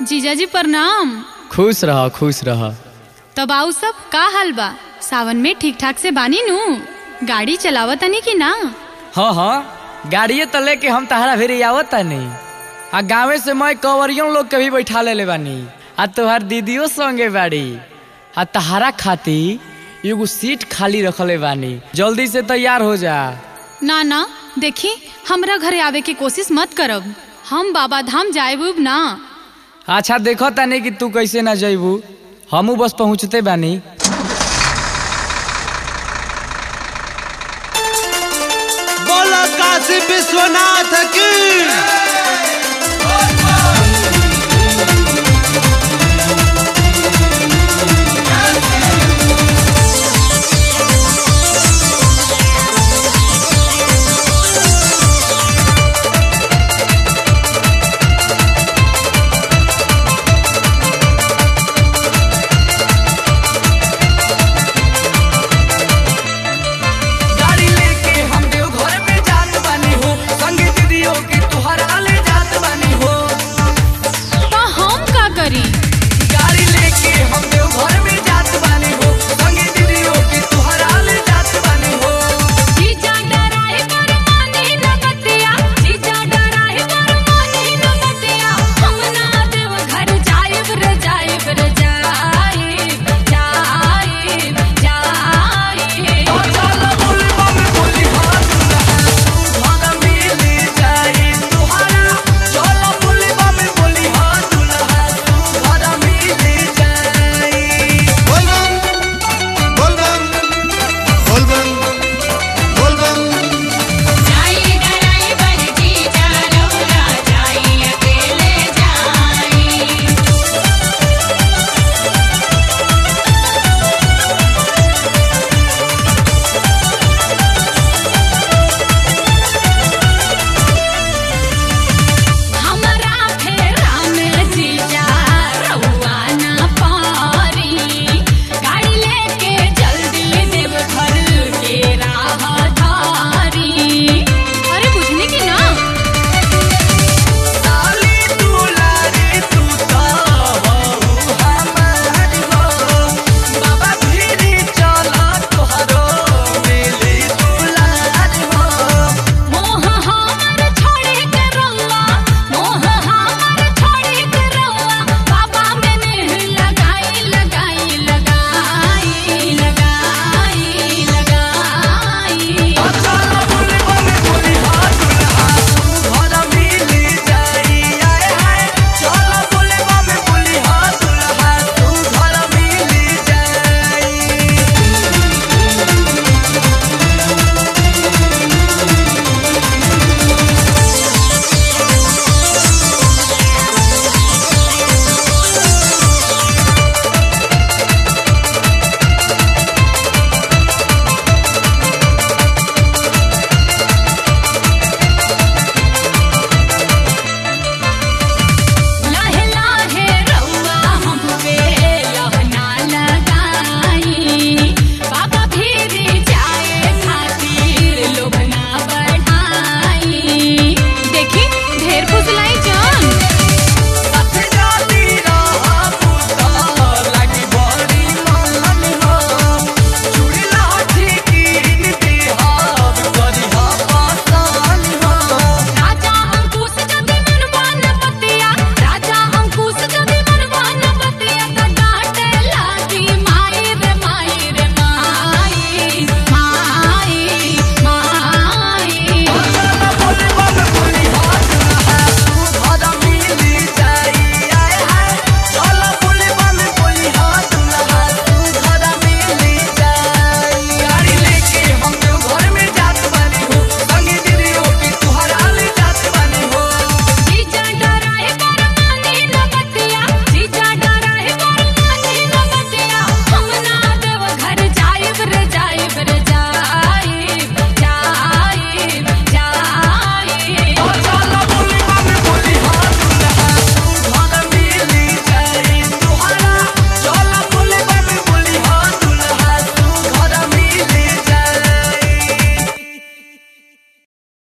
जीजाजी प्रणाम खुश रह खुश रह तब आऊ सब का हाल बा सावन में ठीक ठाक से बानी नू गाड़ी चलावत तनी कि ना हाँ हाँ गाड़िए तो लेके हम तहरा भेरे आवत तानी आ गाँवे से मैं कंवरियों लोग के भी बैठा ले बानी आ तोहार दीदियों संगे बाड़ी आ तहारा खाती एगो सीट खाली रखले बानी जल्दी से तैयार हो जा ना ना देखी हमरा घरे आवे की कोशिश मत करब हम बाबा धाम जाएब ना अच्छा देखो तानी कि तू कैसे ना जइबू हमू बस पहुँचते बानी बोला काशी विश्वनाथ की